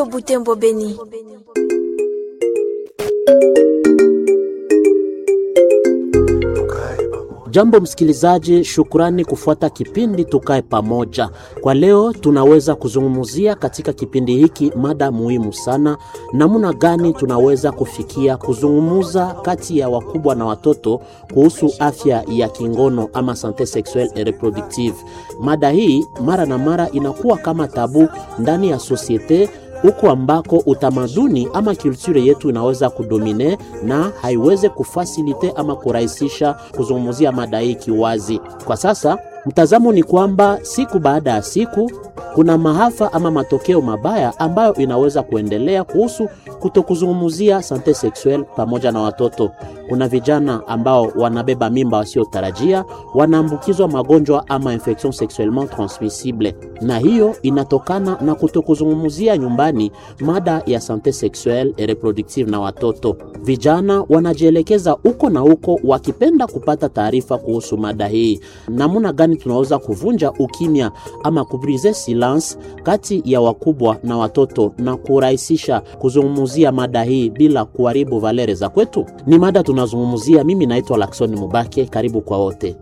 Butembo Beni. Jambo msikilizaji, shukrani kufuata kipindi Tukae Pamoja. Kwa leo tunaweza kuzungumzia katika kipindi hiki mada muhimu sana, namna gani tunaweza kufikia kuzungumza kati ya wakubwa na watoto kuhusu afya ya kingono ama sante sexuelle et reproductive. Mada hii mara na mara inakuwa kama tabu ndani ya sosiete huko ambako utamaduni ama kulture yetu inaweza kudomine na haiweze kufasilite ama kurahisisha kuzungumzia mada hii kiwazi. Kwa sasa mtazamo ni kwamba siku baada ya siku kuna maafa ama matokeo mabaya ambayo inaweza kuendelea kuhusu kutokuzungumzia sante sexuelle pamoja na watoto. Kuna vijana ambao wanabeba mimba wasiotarajia, wanaambukizwa magonjwa ama infection sexuellement transmissible, na hiyo inatokana na kutokuzungumzia nyumbani mada ya sante sexuelle et reproductive na watoto. Vijana wanajielekeza huko na huko wakipenda kupata taarifa kuhusu mada hii. Namna gani tunaweza kuvunja ukimya ama kubrize silence kati ya wakubwa na watoto na kurahisisha kuzungumzia mada hii bila kuharibu valere za kwetu? Ni mada tunazungumzia. Mimi naitwa Lakson Mubake, karibu kwa wote.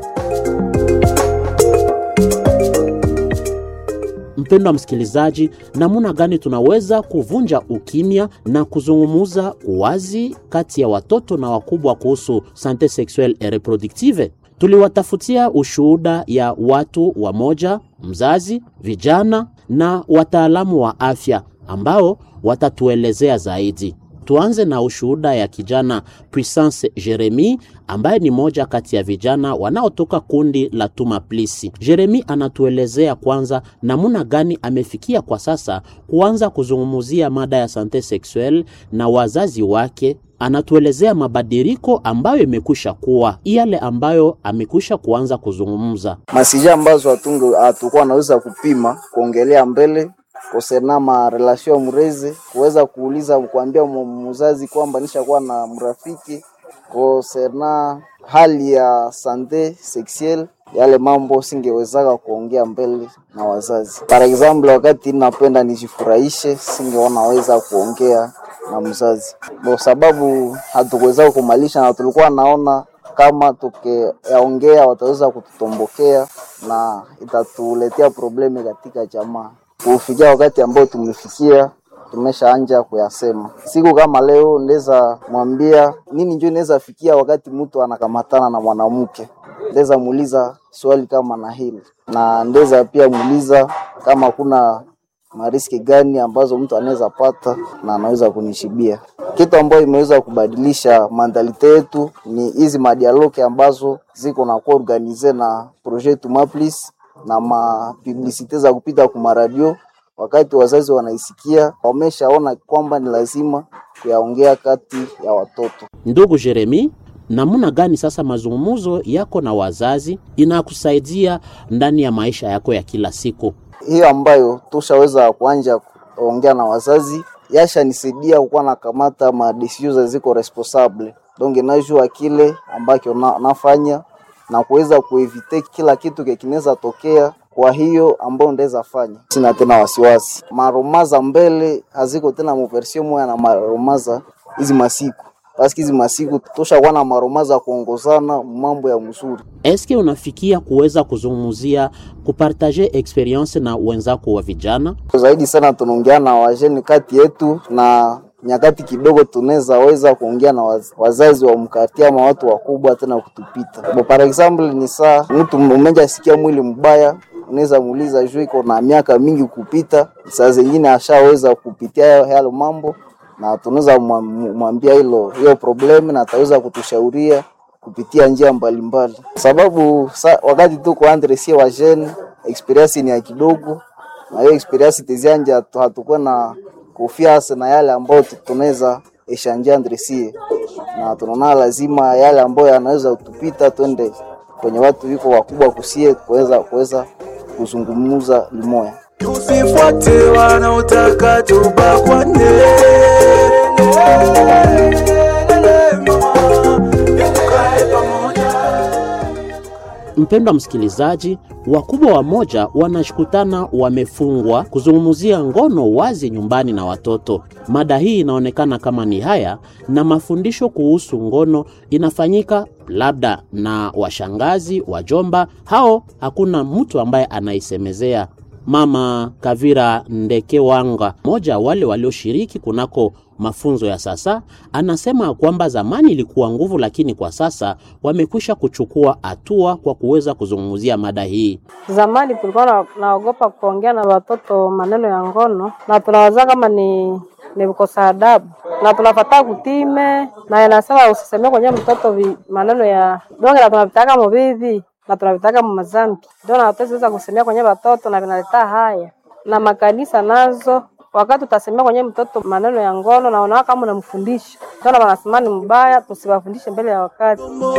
Mpendwa msikilizaji, namna gani tunaweza kuvunja ukimya na kuzungumuza wazi kati ya watoto na wakubwa kuhusu sante sexuelle et reproductive? Tuliwatafutia ushuhuda ya watu wamoja, mzazi, vijana na wataalamu wa afya ambao watatuelezea zaidi. Tuanze na ushuhuda ya kijana Puissance Jeremy ambaye ni moja kati ya vijana wanaotoka kundi la Tuma Plisi. Jeremy anatuelezea kwanza namna gani amefikia kwa sasa kuanza kuzungumzia mada ya sante sexuelle na wazazi wake anatuelezea mabadiliko ambayo imekwisha kuwa yale ambayo amekwisha kuanza kuzungumza masija ambazo hatunge hatukuwa naweza kupima kuongelea mbele kosena ma relation mreze kuweza kuuliza kuambia mzazi kwamba nishakuwa na mrafiki kosena hali ya sante sexuelle yale mambo singewezaka kuongea mbele na wazazi. Par example, wakati napenda nijifurahishe, singeona weza kuongea na mzazi kwa sababu hatukuweza kumalisha, na tulikuwa naona kama tukiongea wataweza kututombokea na itatuletea probleme katika jamaa. Kufikia wakati ambao tumefikia, tumeshaanja kuyasema. Siku kama leo ndeza mwambia nini, njo inaweza fikia wakati mtu anakamatana na mwanamke, ndeza muuliza swali kama na hili, na ndeza pia muuliza kama kuna mariski gani ambazo mtu anaweza pata na anaweza kunishibia. Kitu ambayo imeweza kubadilisha mandalite yetu ni hizi madialoke ambazo ziko na kuwa organize na projet Tumaplis na mapublisite za kupita kuma radio. Wakati wazazi wanaisikia, wameshaona kwamba ni lazima kuyaongea kati ya watoto. Ndugu Jeremi, namna gani sasa mazungumzo yako na wazazi inakusaidia ndani ya maisha yako ya kila siku? hiyo ambayo tushaweza kuanja kuongea na wazazi yashanisaidia kukuwa nakamata madesizio ziko responsable donc najua kile ambacho na, nafanya na kuweza kuevite kila kitu kinaweza tokea. Kwa hiyo ambayo ndaweza fanya, sina tena wasiwasi. Maromaza mbele haziko tena muversio moya na maromaza hizi masiku paski hizi masiku tushakuwa na maromaza kuongozana mambo ya mzuri. Eske unafikia kuweza kuzungumzia kupartaje experience na wenzako wa vijana? Zaidi sana tunaongea na wajeni kati yetu na nyakati kidogo tunaweza weza kuongea na waz, wazazi wa mkati ama watu wakubwa tena kutupita. Bo, par example ni saa mtu umeja sikia mwili mbaya unaweza muuliza juu iko na miaka mingi kupita, saa zingine ashaweza kupitia yale mambo na tunaweza mwambia hilo hiyo problemu na ataweza kutushauria kupitia njia mbalimbali mbali. Sababu sa, wakati tuko andre sie wa jeune experience ni ya kidogo, na hiyo experience tezianja hatukuwa na confiance na yale ambayo tunaweza eshanja andre sie, na tunaona lazima yale ambayo yanaweza kutupita twende kwenye watu wiko wakubwa kusie kuweza kuweza kuzungumza limoya. Tusifuate wanaotaka tubakwane. Mpendwa msikilizaji, wakubwa wamoja wanashukutana wamefungwa kuzungumzia ngono wazi nyumbani na watoto. Mada hii inaonekana kama ni haya, na mafundisho kuhusu ngono inafanyika labda na washangazi, wajomba, hao hakuna mtu ambaye anaisemezea. Mama Kavira Ndekewanga, mmoja wale walioshiriki kunako mafunzo ya sasa, anasema kwamba zamani ilikuwa nguvu, lakini kwa sasa wamekwisha kuchukua hatua kwa kuweza kuzungumzia mada hii. Zamani tulikuwa na- naogopa kuongea na watoto maneno ya ngono, na tunawaza kama ni ni kukosa adabu, na tunafataa kutime, na inasema usisemee kwenye mtoto vi, maneno ya donge, na tunavitaka mubivi na tunavitaka mumazambi, ndio na hatuweza kusemea kwenye watoto, na vinaleta haya na makanisa nazo wakati utasemea kwenye mtoto maneno ya ngono na unaona kama unamfundisha, ndio na wanasema ni mbaya, tusiwafundishe mbele ya wakati.